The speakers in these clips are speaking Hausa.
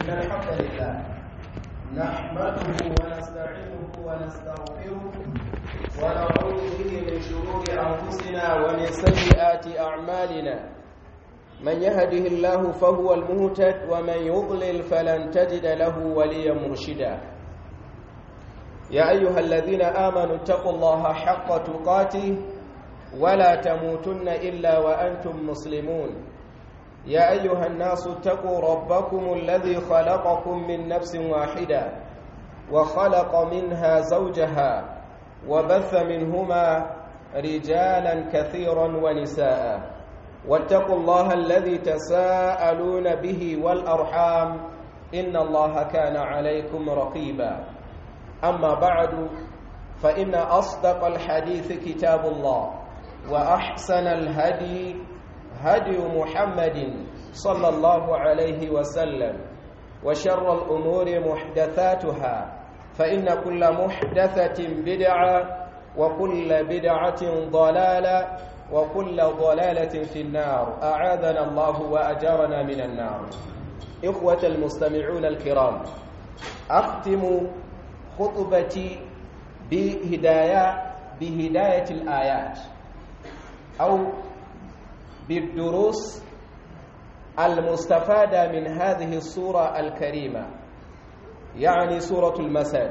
إن الحمد لله نحمده ونستعينه ونستغفره ونعوذ به من شرور أنفسنا ومن سيئات أعمالنا من يهده الله فهو المهتد ومن يضلل فلن تجد له وليا مرشدا يا أيها الذين آمنوا اتقوا الله حق تقاته ولا تموتن إلا وأنتم مسلمون يا أيها الناس اتقوا ربكم الذي خلقكم من نفس واحدة وخلق منها زوجها وبث منهما رجالا كثيرا ونساء واتقوا الله الذي تساءلون به والأرحام إن الله كان عليكم رقيبا أما بعد فإن أصدق الحديث كتاب الله وأحسن الهدي هدي محمد صلى الله عليه وسلم وشر الأمور محدثاتها فإن كل محدثة بدعة وكل بدعة ضلالة وكل ضلالة في النار أعاذنا الله وأجارنا من النار إخوة المستمعون الكرام أختم خطبتي بهداية بهداية الآيات أو بالدروس المستفادة من هذه الصورة الكريمة يعني سورة المساج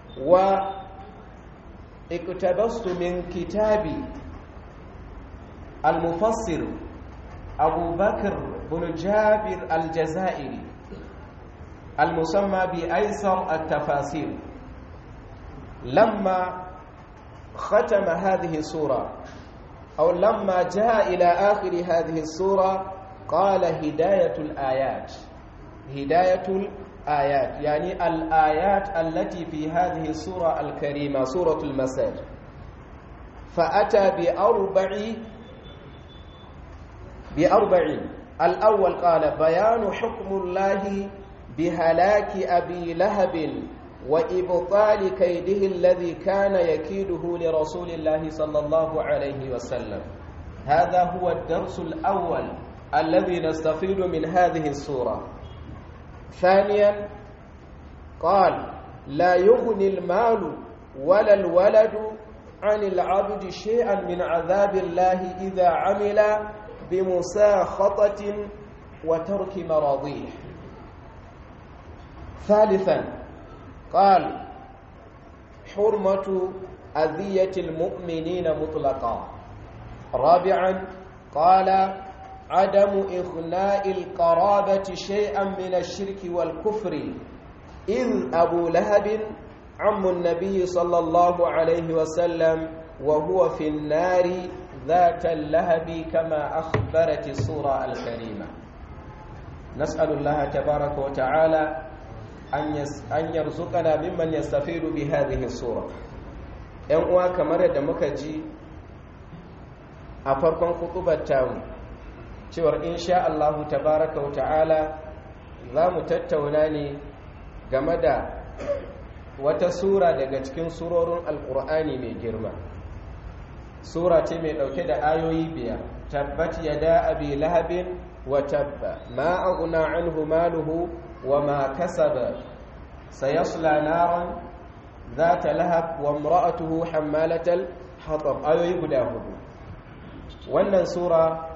واقتبست من كتاب المفسر أبو بكر بن جابر الجزائري المسمى بأيسر التفاسير لما ختم هذه السورة أو لما جاء إلى آخر هذه السورة قال هداية الآيات هداية الآيات يعني الآيات التي في هذه السورة الكريمة سورة المساج فأتى بأربع بأربع الأول قال بيان حكم الله بهلاك أبي لهب وإبطال كيده الذي كان يكيده لرسول الله صلى الله عليه وسلم هذا هو الدرس الأول الذي نستفيد من هذه السورة ثانيا قال لا يغني المال ولا الولد عن العبد شيئا من عذاب الله إذا عمل بمساخطة وترك مراضيه ثالثا قال حرمة أذية المؤمنين مطلقا رابعا قال عدم إغناء القرابة شيئا من الشرك والكفر إذ أبو لهب عم النبي صلى الله عليه وسلم وهو في النار ذات اللهب كما أخبرت السورة الكريمة نسأل الله تبارك وتعالى an yarzuqana mimman yastafidu bi hadhihi sura yan uwa kamar yadda muka ji a farkon kutubar tamu cewar insha Allah tabaraka wa ta'ala za mu tattauna ne game da wata sura daga cikin surorin alkur'ani mai girma sura ce mai dauke da ayoyi biyar tabbat yada abi lahabin wa tabba ma aghna anhu maluhu وما كسب سيصلى نارا ذات لهب وامرأته حمالة الحطب أيوه guda hudu wannan sura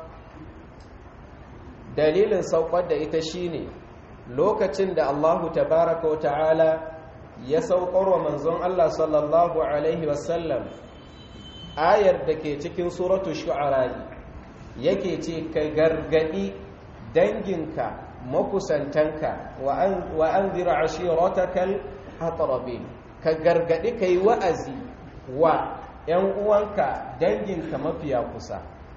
dalilin saukar da ita shine lokacin da Allahu tabaraka wa ta'ala ya saukar wa manzon Allah sallallahu alaihi wasallam ayar da ke cikin suratu shu'ara yake ce ka gargadi danginka makusantanka wa an zira ashiratakal hatarabin ka gargadi ka yi wa'azi wa ‘yan uwanka danginka mafiya kusa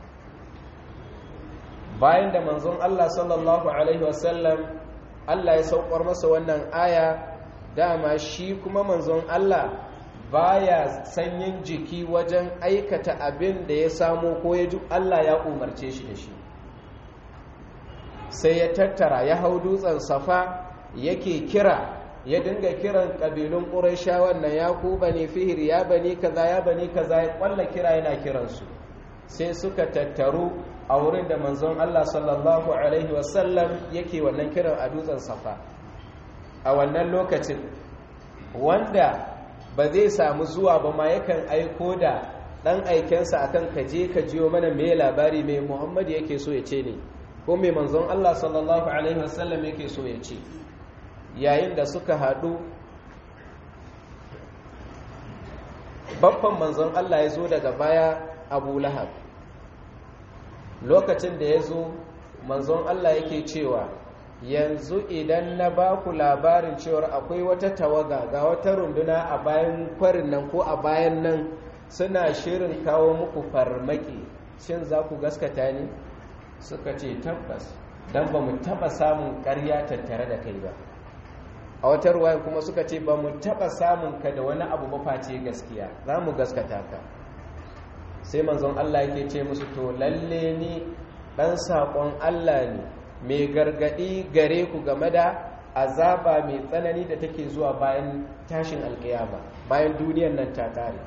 bayan da manzon Allah sallallahu Alaihi wasallam Allah ya saukar masa wannan aya dama shi kuma manzon Allah baya sanyin jiki wajen aikata abin da ya samu ko ya ji Allah ya umarce shi da shi sai ya tattara ya hau dutsen safa yake kira ya dinga kiran ƙabilun ƙuraishawan na ya ku bane fihir ya bani kaza ya bani kaza ya ƙwalla kira yana kiransu sai suka tattaru a wurin da manzon Allah sallallahu alaihi wasallam yake wannan kiran a dutsen safa a wannan lokacin wanda ba zai samu zuwa ba ma yakan aiko da ɗan aikensa akan kaje ka jiyo mana mai labari mai muhammadu yake so ya ce ne ko mai manzon Allah sallallahu Alaihi wasallam yake so ya ce yayin da suka haɗu babban manzon Allah ya zo daga baya abu lahab lokacin da ya zo manzon Allah yake cewa yanzu idan na ba ku labarin cewar akwai wata tawaga ga wata runduna a bayan kwarin nan ko a bayan nan suna shirin kawo muku farmaki shin za ku gaskata ne suka ce tabbas don ba mu taba samun karya tattare da kai ba a wata ruwayan kuma suka ce ba mu taba samun ka da wani abu ba face gaskiya za mu gaskata ka sai manzon Allah yake ce musu to lalle ni dan saƙon Allah ne mai gargaɗi gare ku game da azaba mai tsanani da take zuwa bayan tashin alƙiyama bayan duniyar nan ta ƙare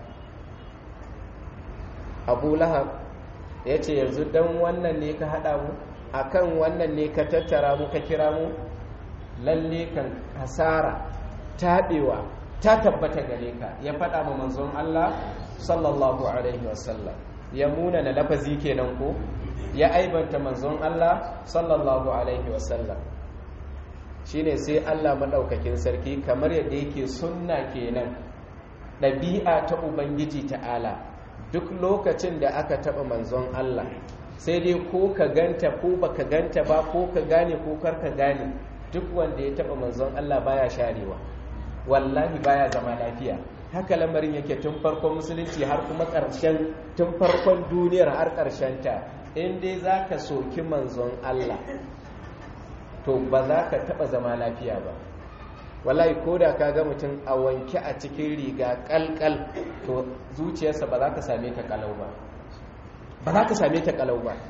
abu lahab ya ce yanzu don wannan ne ka haɗa mu akan wannan ne ka tattara mu ka kira mu lalle kan hasara taɓewa ta tabbata gare ka ya faɗa ma manzon Allah sallallahu alaihi wasallam ya muna na lafazi kenan ko ya aibanta manzon Allah sallallahu alaihi wasallam shine sai Allah madaukakin sarki kamar yadda yake sunna kenan ɗabi'a ta ubangiji ta'ala duk lokacin da aka taɓa manzon Allah sai dai ko ka ganta ko baka ganta ba ko ka gane ko kar ka gane duk wanda ya taɓa manzon Allah baya sharewa wallahi baya zama lafiya haka lamarin yake tun farkon musulunci har kuma ƙarshen tun farkon duniyar har ƙarshen ta in dai za ka soki manzon Allah to ba za ka taɓa zama lafiya ba wallahi ko da ka ga mutum a wanke a cikin riga kalkal to zuciyarsa ba za ka same ta kalau ba ba za ka same ta kalau ba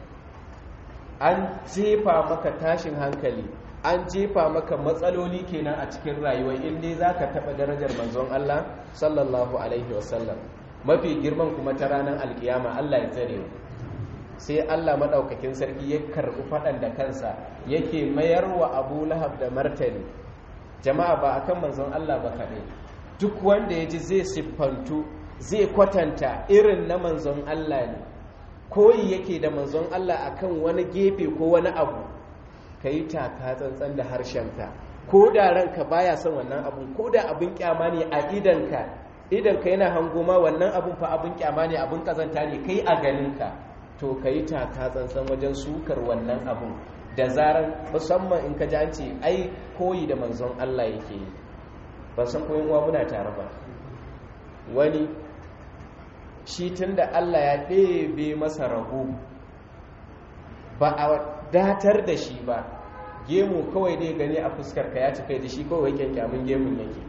an jefa maka tashin hankali an jefa maka matsaloli kenan a cikin rayuwa inda za ka taɓa darajar manzon Allah sallallahu alaihi wasallam mafi girman kuma ta ranar alkiyama Allah ya tsare sai Allah maɗaukakin sarki ya karɓi faɗan da kansa yake mayar wa abu lahab da martani jama'a ba akan manzon Allah ba kaɗai duk wanda ya ji zai siffantu zai kwatanta irin na manzon Allah ne koyi yake da manzon Allah akan wani gefe ko wani abu ka yi taka tsantsan da harshenka ko da ranka baya son wannan abu ko da abin kyama ne a idanka idanka yana hango ma wannan abun fa abin kyama ne abin kazanta ne kai a ganinka to ka yi taka tsantsan wajen sukar wannan abun da zarar musamman in ka ji an ce ai koyi da manzon Allah yake yi ba san koyin uwa muna tare ba wani shi tun da Allah ya ɗebe masa rago ba a datar da shi ba gemu kawai dai gani a fuskar ka ya cika da shi kawai kyankyamin gemun yake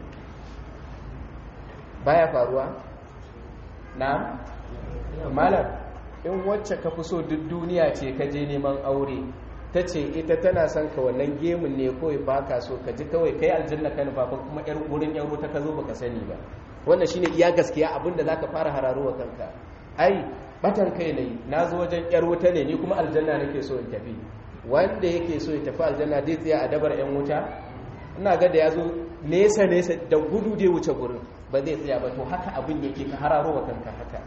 baya faruwa na malam in wacce ka fi so duk duniya ce ka je neman aure ta ce ita tana son ka wannan gemun ne kawai ba ka so ka ji kawai kai aljanna ka nufa kuma yar wurin yaro ta ka zo baka sani ba wannan shine iya gaskiya abinda zaka fara hararowa kanka ai batan kai ne na zo wajen yar wuta ne ni kuma aljanna nake so in tafi wanda yake so ya tafi aljanna zai tsaya a dabar yan wuta ina ga da ya zo nesa nesa da gudu dai wuce gurin ba zai tsaya ba to haka abin yake ka hararowa kanka haka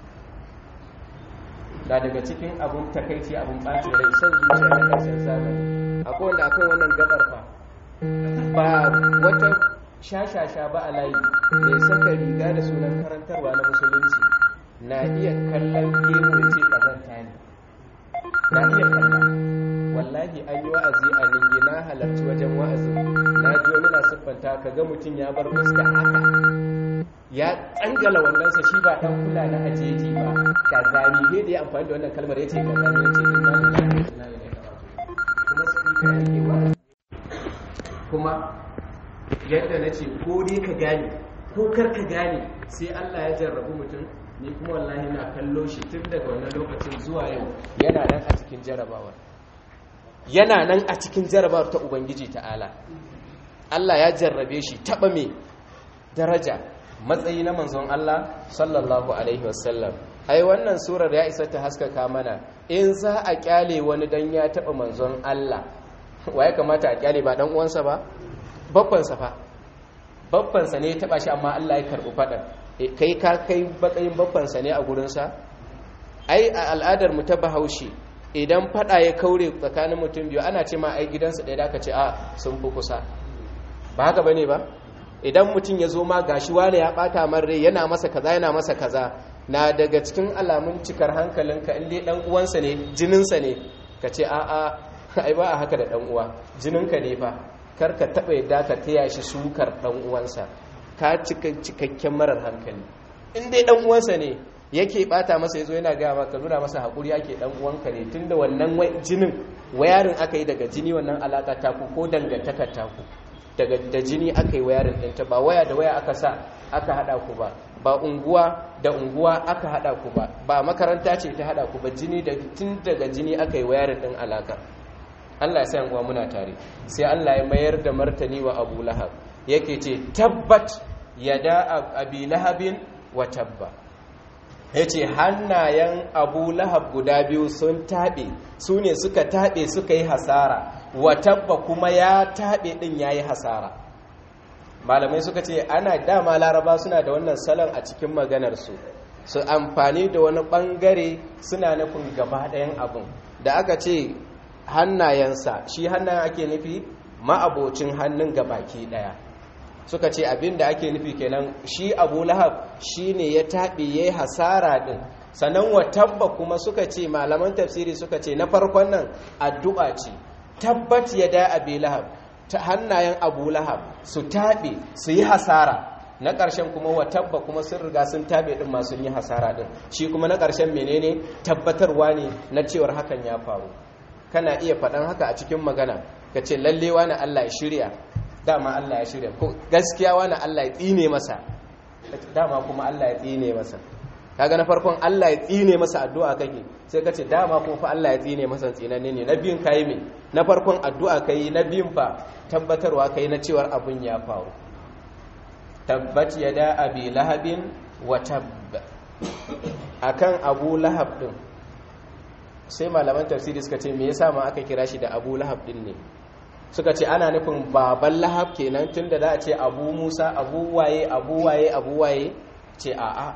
da daga cikin abun takaici abun ɓaci rai son zuciya na ƙarshen zamani akwai wanda akan wannan gabar fa ba wata shashasha ba a layi mai saka riga da sunan karantarwa na musulunci na iya kallon gemu da ce ƙazanta ne na iya kalla wallahi an yi wa'azi a ninge na halarci wajen wa'azin na ji wani na siffanta ka ga mutum ya bar fuska haka ya tsangala wandonsa shi ba dan kula na ajeji ba ka zani he da ya amfani da wannan kalmar yace ka zani yace inna lillahi wa inna ilaihi raji'un kuma speaker yake wa kuma yadda nace ko dai ka gane ko kar ka gane sai Allah ya jarrabu mutum ni kuma wallahi na kallo shi tun daga wannan lokacin zuwa yau yana nan a cikin jarabawa yana nan a cikin jarabawar ta ubangiji ta'ala Allah ya jarrabe shi taba me daraja matsayi na manzon Allah sallallahu alaihi wasallam ai wannan surar ya isa ta haskaka mana in za a kyale wani dan ya taba manzon Allah waye kamata a kyale ba dan uwansa ba babbansa fa babbansa ne ya taba shi amma Allah ya karɓi faɗan kai ka kai matsayin babbansa ne a gurinsa ai a al'adar mu ta bahaushe idan faɗa ya kaure tsakanin mutum biyu ana ce ma ai gidansa ɗaya da aka ce a sun fi kusa ba haka bane ba idan mutum ya zo ma gashi wane ya ɓata man rai yana masa kaza yana masa kaza na daga cikin alamun cikar hankalinka in dai dan uwansa ne jininsa ne ka ce a a ai ba a haka da dan uwa jininka ne fa kar ka taɓa yadda ka taya shi sukar dan uwansa ka cika cikakken marar hankali in dai dan uwansa ne yake bata masa yazo yana gaya maka nuna masa hakuri yake dan uwanka ne tunda wannan jinin wayarin aka yi daga jini wannan alaka ta ku ko dangantakar ta ku daga da jini aka yi wayarin ɗinta ba waya da waya aka sa aka hada ku ba ba unguwa da unguwa aka hada ku ba ba makaranta ce ta hada ku ba jini da tun daga jini aka yi wayarin ɗin alaka Allah ya san uwa muna tare sai Allah ya mayar da martani wa Abu Lahab yake ce tabbat yada abi lahabin wa tabba ya ce hannayen abu lahab guda biyu sun taɓe su ne suka taɓe suka yi hasara watabba kuma ya taɓe ɗin ya yi hasara malamai suka ce ana dama laraba suna da wannan salon a cikin maganarsu su amfani da wani ɓangare suna nufin gaba ɗayan abin da aka ce hannayensa shi hannayen ake nufi ma'abocin hannun gabaki ɗaya suka ce abin da ake nufi kenan shi abu lahab shi ne ya taɓi ya yi hasara ɗin sannan wa tabba kuma suka ce malaman tafsiri suka ce na farkon nan addu'a ce tabbat ya da abu lahab ta hannayen abu lahab su taɓe su yi hasara na ƙarshen kuma wa tabba kuma sun riga sun taɓe ɗin masu yi hasara ɗin shi kuma na ƙarshen menene tabbatarwa ne na cewar hakan ya faru kana iya faɗan haka a cikin magana ka ce lallewa na allah ya shirya dama Allah ya shirya ko gaskiya wani Allah ya tsine masa dama kuma Allah ya tsine masa kaga na farkon Allah ya tsine masa addu'a kake sai ka ce dama kuma fa Allah ya tsine masa tsinanne ne na biyun kai me na farkon addu'a kai na biyun fa tabbatarwa kai na cewar abun ya faru tabbat yada abi lahabin wa tabb akan abu lahab din sai malaman tafsiri suka ce me yasa ma aka kira shi da abu lahab din ne suka ce ana nufin baban lahab kenan tun da za a ce abu musa abu waye abu waye abu waye ce a'a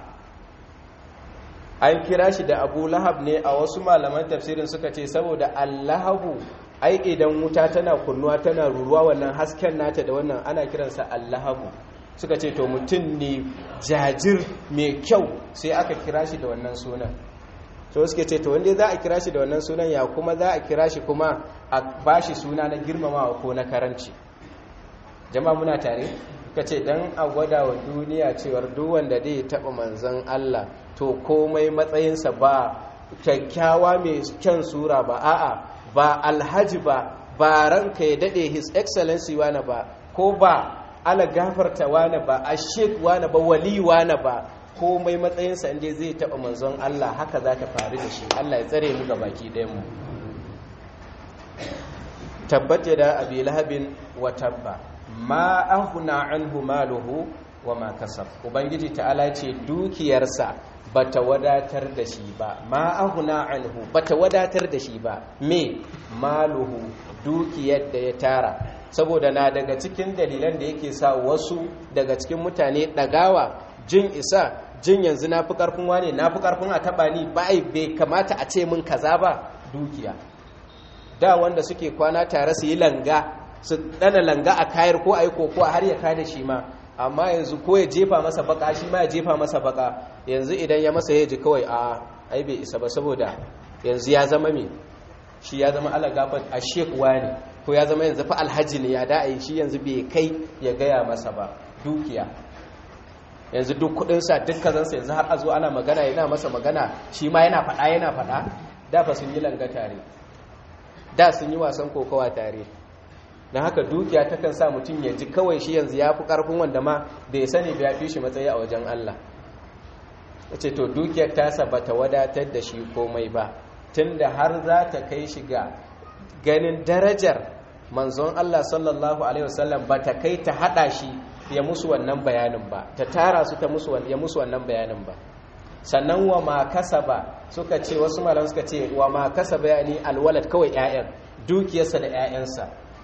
an kira shi da abu lahab ne a wasu malaman tafsirin suka ce saboda allahabu ai idan wuta tana kunnuwa tana ruruwa wannan hasken nata da wannan ana kiransa allahabu suka ce to mutum ne jajir mai kyau sai aka kira shi da wannan sunan so suke ce to wanda za a kira shi da wannan sunan ya kuma za a kira shi kuma a ba shi suna na girmamawa ko na karanci jama'a muna tare ka ce don a gwada wa duniya cewar duk wanda zai taɓa manzan Allah to komai matsayinsa ba kyakkyawa mai kyan sura ba a'a ba alhaji ba ba ranka ya daɗe his excellency wane ba ko ba ala gafarta wane ba a shek wane ba wali wane ba komai matsayinsa inda zai taɓa manzon Allah haka za ta faru da shi Allah ya tsare mu ga baki mu tabbata da abi lahabin wa tabba ma ahuna anhu maluhu wa ma kasab ubangiji ta'ala ce dukiyarsa bata wadatar da shi ba ma ahuna anhu bata wadatar da shi ba me maluhu dukiyar da ya tara saboda na daga cikin dalilan da yake sa wasu daga cikin mutane ɗagawa jin isa jin yanzu na fi ƙarfin wane na fi ƙarfin a taɓa ni ba bai kamata a ce min kaza ba dukiya da wanda suke kwana tare su yi langa su ɗana langa a kayar ko a yi koko har ya kada shi ma amma yanzu ko ya jefa masa baka shi ma ya jefa masa baka yanzu idan ya masa ya ji kawai a ai bai isa ba saboda yanzu ya zama me shi ya zama ala gafat a shekuwa ne ko ya zama yanzu fa alhaji ne ya da'ai shi yanzu bai kai ya gaya masa ba dukiya yanzu duk kudinsa duk kazansa yanzu har a zo ana magana yana masa magana shi ma yana faɗa yana faɗa da fa sun yi langa tare da sun yi wasan kokawa tare don haka dukiya takan sa mutum ya ji kawai shi yanzu ya fi ƙarfin wanda ma bai sani bai fi shi matsayi a wajen Allah ce to dukiyar tasa ba ta wadatar da shi komai ba tunda har za ta kai shi ga ganin darajar manzon Allah sallallahu alaihi wasallam ba ta kai ta hada shi ya musu wannan bayanin ba ta tara su ta musu ya musu wannan bayanin ba sannan wa ma kasaba suka ce wasu malam suka ce wa ma kasaba yani alwalad kawai ƴaƴan dukiyarsa da ƴaƴansa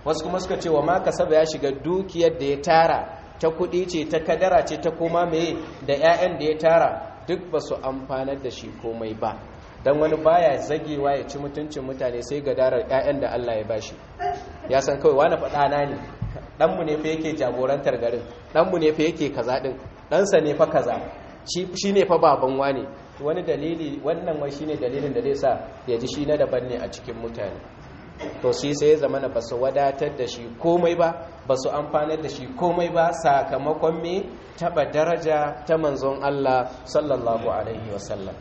wasu kuma suka ce wa ma kasaba ya shiga dukiyar da ya tara ta kuɗi ce ta kadara ce ta koma meye da 'ya'yan da ya tara duk ba su amfanar da shi komai ba don wani baya zagewa ya ci mutuncin mutane sai ga darar 'ya'yan da Allah ya bashi ya san kawai wani faɗana ne ɗanmu ne fa yake jagorantar garin ɗanmu ne fa yake kaza ɗin ɗansa ne fa kaza shi ne fa baban wane wani dalili wannan wai shine dalilin da zai sa ya ji shi na daban ne a cikin mutane to shi sai ya zama na ba su wadatar da shi komai ba ba su amfanar da shi komai ba sakamakon me taba daraja ta manzon Allah sallallahu alaihi wasallam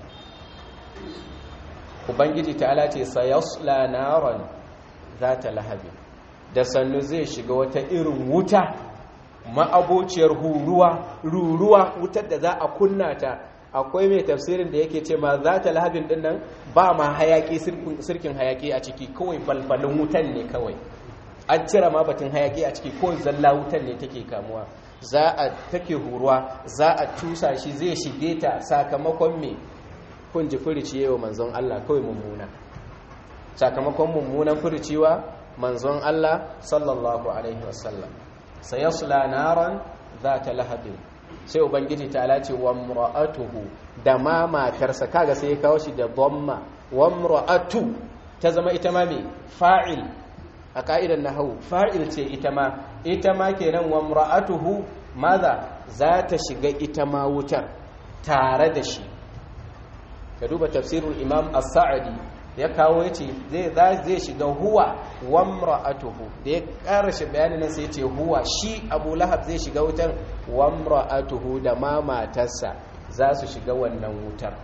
ubangiji ta'ala ce sayasla naran zata lahabi da sannu zai shiga wata irin wuta ma'abociyar huruwa ruruwa wutar da za a kunna ta akwai mai tafsirin da yake ce ma za ta lahabin din nan ba ma hayaki sirkin hayaki a ciki kawai balbalin wutan ne kawai an cire ma batun hayaki a ciki kawai zalla wutan ne take kamuwa za a take huruwa za a tusa shi zai shige ta sakamakon me kun ji furici yawa manzon Allah kawai mummuna sakamakon mummunan furiciwa manzon Allah sallallahu alaihi wasallam sayasla naran ta lahabin sai ubangiji ta alace wa mura'atuhu da ma matarsa kaga sai ya kawo shi da dhamma wa mura'atu ta zama ita ma mai fa'il a ka'idar nahwu fa'il ce ita ma ita ma kenan wa mura'atuhu maza za ta shiga ita ma wutar tare da shi ka duba tafsirul imam as-sa'di ya kawo yace zai zai shiga huwa wa mra'atuhu da ya karshe bayanin nan sai yace huwa shi Abu Lahab zai shiga wutar wa mra'atuhu da ma matarsa za su shiga wannan wutar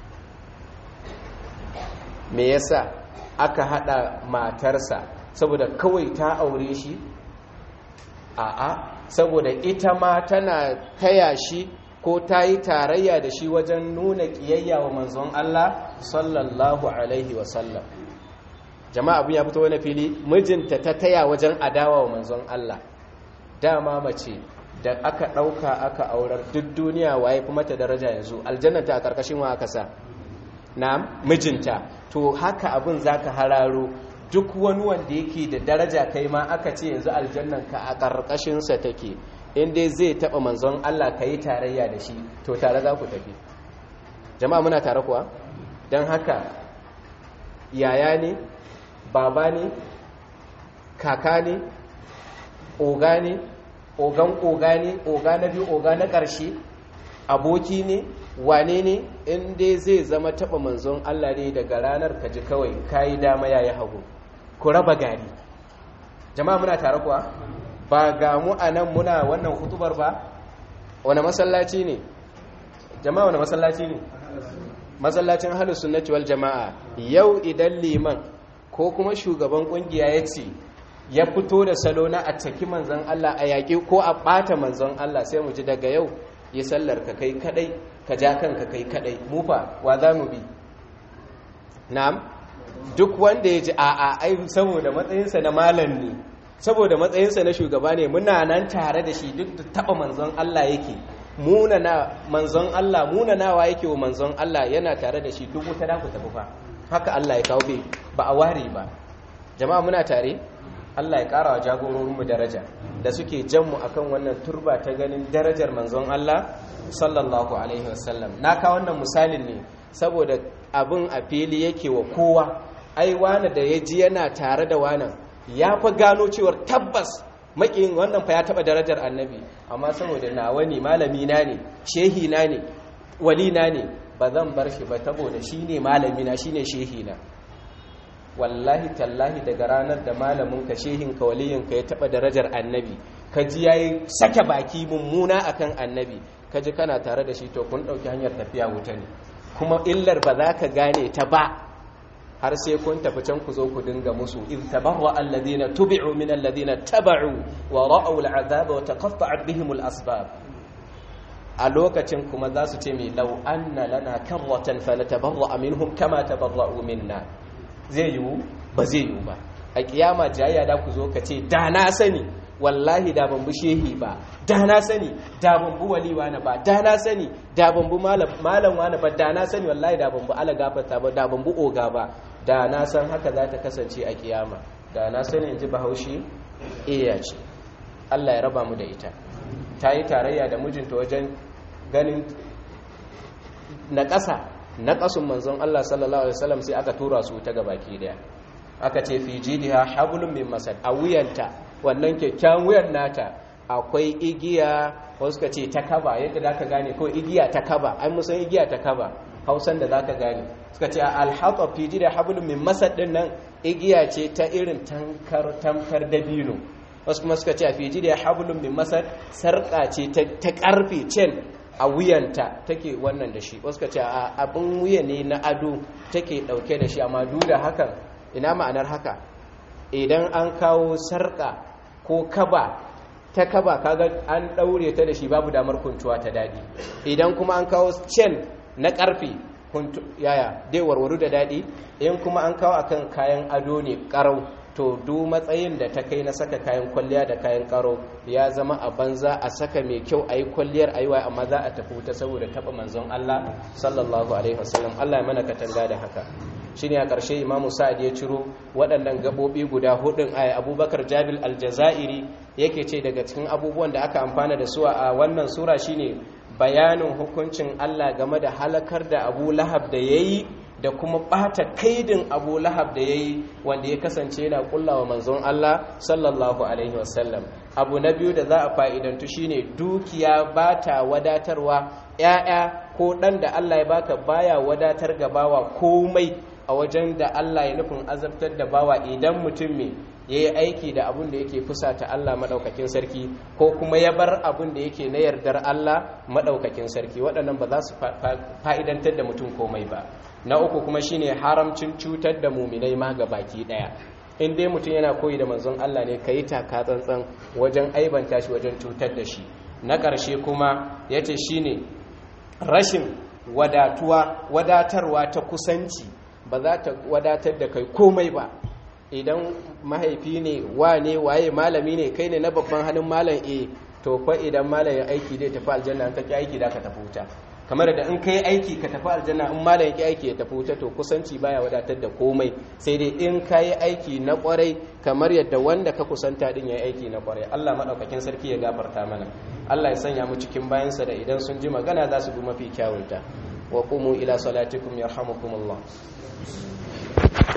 me yasa aka hada matarsa saboda kawai ta aure shi a'a saboda ita ma tana taya shi ko ta yi tarayya da shi wajen nuna ƙiyayya wa manzon Allah sallallahu alaihi wasallam jama'a abin ya fito wani fili mijinta ta taya wajen adawa wa manzon Allah dama mace da aka ɗauka aka aurar duk duniya waye kuma ta daraja yanzu aljannata a ƙarƙashin wa aka sa na mijinta to haka abin zaka hararo duk wani wanda yake da daraja kai ma aka ce yanzu aljannanka a ƙarƙashinsa take in dai zai taɓa manzon Allah ka yi tarayya da shi to tare za ku tafi jama'a muna tare kuwa don haka yaya ne baba ne kaka ne oga ne ogan oga ne oga na biyu oga na ƙarshe aboki ne wane ne in dai zai zama taɓa manzon Allah ne daga ranar ka ji kawai ka yi dama ya yi hagu ku raba gari jama'a muna tare kuwa ba ga mu a nan muna wannan hutubar ba wane masallaci ne jama'a wane masallaci ne masallacin halin sunnati wal jama'a yau idan liman ko kuma shugaban kungiya ya ce ya fito da salo na a caki manzon Allah a yaƙi ko a ɓata manzon Allah sai mu ji daga yau yi sallar ka kai kadai ka ja kanka kai kadai mufa wa za mu bi na'am duk wanda ya ji a'a ai saboda matsayinsa na malam ne saboda matsayinsa na shugaba ne muna nan tare da shi duk da taba manzon Allah yake munana manzon Allah munanawa yake wa manzon Allah yana tare da shi duk wuta da ku tafi fa haka Allah ya kawo bai ba a ware ba jama'a muna tare Allah ya kara wa jagororinmu daraja da suke jan mu akan wannan turba ta ganin darajar manzon Allah sallallahu alaihi wasallam na ka wannan misalin ne saboda abin a fili yake wa kowa ai wani da ya ji yana tare da wanan ya fa gano cewar tabbas makin wannan fa ya taba darajar annabi amma saboda nawa ne malami na ne shehi na ne wali na ne ba zan bar shi ba saboda shine malami na shine shehi na wallahi tallahi daga ranar da malamin ka shehin ka waliyin ka ya taba darajar annabi ka ji yayi sake baki mummuna akan annabi ka ji kana tare da shi to kun dauki hanyar tafiya wuta ne kuma illar ba za ka gane ta ba har sai kun tafi can ku zo ku dinga musu in tabarra alladhina tubi'u min alladhina taba'u wa ra'aw al'azaba wa taqatta'at bihim al'asbab a lokacin kuma za su ce mai law anna lana karratan fanatabarra minhum kama tabarra'u minna zai yiwu ba zai yiwu ba a kiyama jayya da ku zo ka ce da na sani wallahi da ban bu shehi ba da na sani da ban bu wali wani ba da na sani da ban bu malam wani ba da na sani wallahi da ban bu ala gafata ba da ban bu oga ba da na san haka za ta kasance a kiyama da na sani in ji bahaushe iya ce Allah ya raba mu da ita ta yi tarayya da mijinta wajen ganin na ƙasa na ƙasun manzon Allah sallallahu alaihi wasallam sai aka tura su ta gabaki daya aka ce fi jidiha hablum min masad a wuyanta wannan kyakkyawan wuyan nata akwai igiya wasu ka ce ta kaba yadda za ka gane ko igiya ta kaba an musan igiya ta kaba hausan da za ka gane suka ce alhaƙa fi jida hablum min masad din nan igiya ce ta irin tankar tamkar dabino wasu kuma suka ce a fi jida hablum min masad sarƙa ce ta ƙarfe cen a wuyanta take wannan da shi wasu ka ce a abin wuya ne na ado take ɗauke da shi amma duk da hakan ina ma'anar haka idan an kawo sarƙa ko kaba ta kaba kaga an ɗaure ta da shi babu damar kuntuwa ta daɗi idan kuma an kawo cen na ƙarfe yaya dai warwaru da daɗi in kuma an kawo akan kayan ado ne ƙarau to du matsayin da ta kai na saka kayan kwalliya da kayan karo ya zama a banza a saka mai kyau a yi kwalliyar aiwa amma za a tafi wuta saboda taɓa manzon Allah sallallahu alaihi wasallam Allah ya mana katanga da haka shine a ƙarshe imamu sa'ad ya ciro waɗannan gaɓoɓi guda hudun a abubakar jabil aljazairi yake ce daga cikin abubuwan da aka amfana da su a wannan sura shine bayanin hukuncin Allah game da halakar da abu lahab da ya yi da kuma ɓata kaidin abu lahab da ya yi wanda ya kasance yana kullawa manzon Allah sallallahu alaihi wasallam abu na biyu da za a fa'idantu shine dukiya ba ta wadatarwa ‘ya'ya ko ɗan da Allah ya baka baya wadatar ga bawa komai a wajen da Allah ya nufin azabtar da bawa idan mutum mai ya yi aiki da abin da yake fusata Allah maɗaukakin sarki ko kuma ya bar abin da yake na yardar Allah maɗaukakin sarki waɗannan ba za su fa'idantar da mutum komai ba na uku kuma shine haramcin cutar da muminai ma ga baki ɗaya in dai mutum yana koyi da manzon Allah ne ka yi taka tsantsan wajen aibanta shi wajen cutar da shi na ƙarshe kuma ya ce shine rashin wadatuwa wadatarwa ta kusanci ba za ta wadatar da kai komai ba idan mahaifi ne wa ne waye malami ne kai ne na babban hannun malam e to fa idan malam ya aiki zai tafi aljanna ka ki aiki da ka tafi wuta kamar da in kai aiki ka tafi aljanna in malam ya aiki ya tafi wuta to kusanci baya wadatar da komai sai dai in ka yi aiki na kwarai kamar yadda wanda ka kusanta din ya aiki na kwarai Allah madaukakin sarki ya gafarta mana Allah ya sanya mu cikin bayansa da idan sun ji magana za su bi mafi kyawunta wa qumu ila salatikum yarhamukumullah